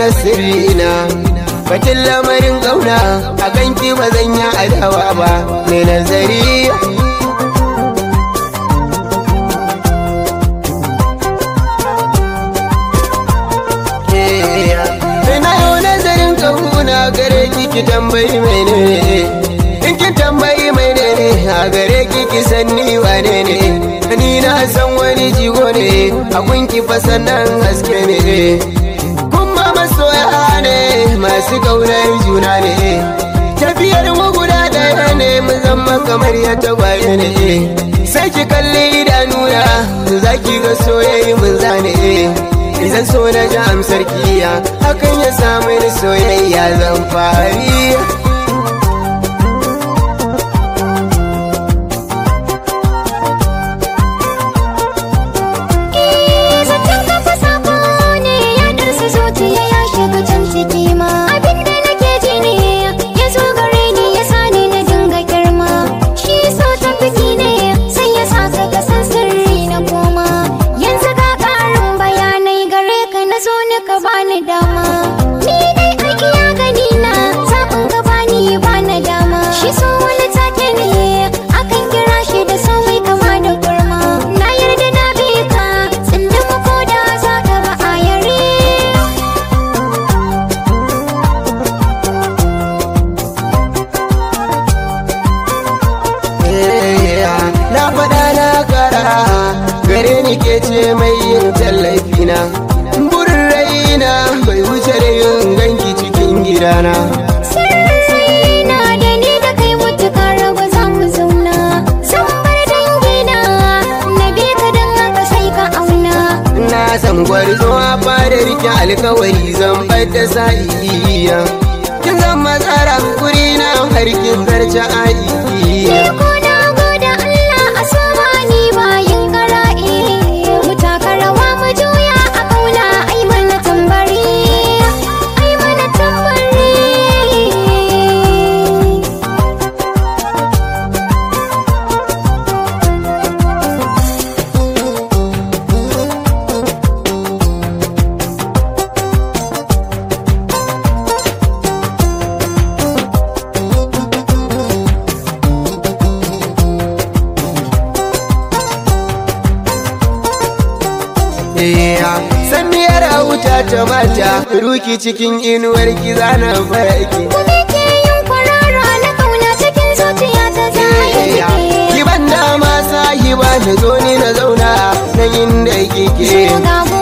bayyana sirrina Batun lamarin ƙauna a kanki ba zan yi adawa ba mai nazari Na yau nazarin ƙauna gare ki ki tambayi mai ne In ki tambayi mai ne a gare ki ki san ni wane ne Ni na san wani jigo ne a kunki fa sannan haske ne Kuma masoya ne masu ƙaunar juna ne Tafiyar mu guda ɗaya ne mu zama kamar ya tagwaye ne Sai ki kalli idanuna za ki ga soyayya mun zane Idan so na ji amsar kiya hakan ya samu ni soyayya zan fari Zaton kafa sako ne ya ɗarsa zuciya ya shiga can ciki ma Abinda nake ji ne ya zo gare ni ya sa ni na dinga girma Shi so tafiki ne sai ya sa ka kasan sirri na koma Yanzu ga ƙarin bayanai gare ka na zo ni ka bani dama Ni dai aiki ya gani na zaɓin ka bani bani dama Shi so wani take ne akan kira shi da sauyi kama da kurma Na yarda na bi ka tsindin ko da za ka ba a yare Na faɗa na kara gare ni ke ce mai yin tallafina Burin raina bai wuce da yin ganki cikin gidana Sirri na da ni da kai mutuka raba za mu zauna Zan bar dangina na bi ka don haka sai ka auna Na san gwarzo a fadar ki alkawari zan fadda sa'iya Kin zan matsara guri na har kin zarce Ni aiya ko na gode Allah a soma ni bayin kara'i Mu taka rawa mu juya a kauna ai mana tambari Ai mana tambari San miyar wuta ta mata ruki cikin inuwar ki zana farki Kuma ke yin kwarara na kauna cikin zuciya ta zaya Ki ban dama sahiba na zo ni na zauna na inda kike Shugabu